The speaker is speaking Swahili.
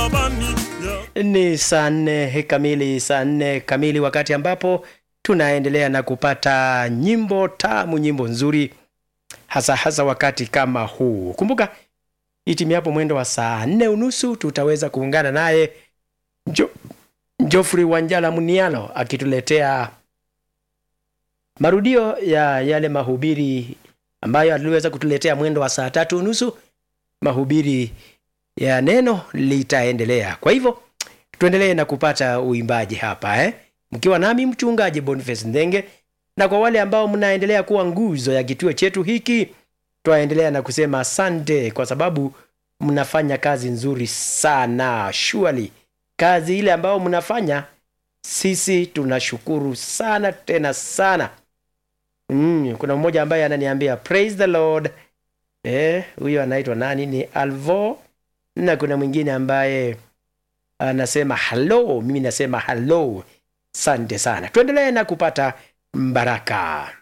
msalabani ya Ni saa nne kamili, saa nne kamili, wakati ambapo tunaendelea na kupata nyimbo tamu, nyimbo nzuri, hasa hasa wakati kama huu. Kumbuka itimiapo mwendo wa saa nne unusu tutaweza kuungana naye jo, Geoffrey Wanjala Munialo akituletea marudio ya yale mahubiri ambayo aliweza kutuletea mwendo wa saa tatu unusu. Mahubiri ya neno litaendelea. Kwa hivyo tuendelee na kupata uimbaji hapa eh? mkiwa nami mchungaji Boniface Ndenge, na kwa wale ambao mnaendelea kuwa nguzo ya kituo chetu hiki, twaendelea na kusema asante, kwa sababu mnafanya kazi nzuri sana. Surely kazi ile ambayo mnafanya, sisi tunashukuru sana tena sana. Mm, kuna mmoja ambaye ananiambia praise the Lord. Eh, huyo anaitwa nani? Ni Alvo, na kuna mwingine ambaye anasema hello. Mimi nasema hello. Asante sana, tuendelee na kupata baraka.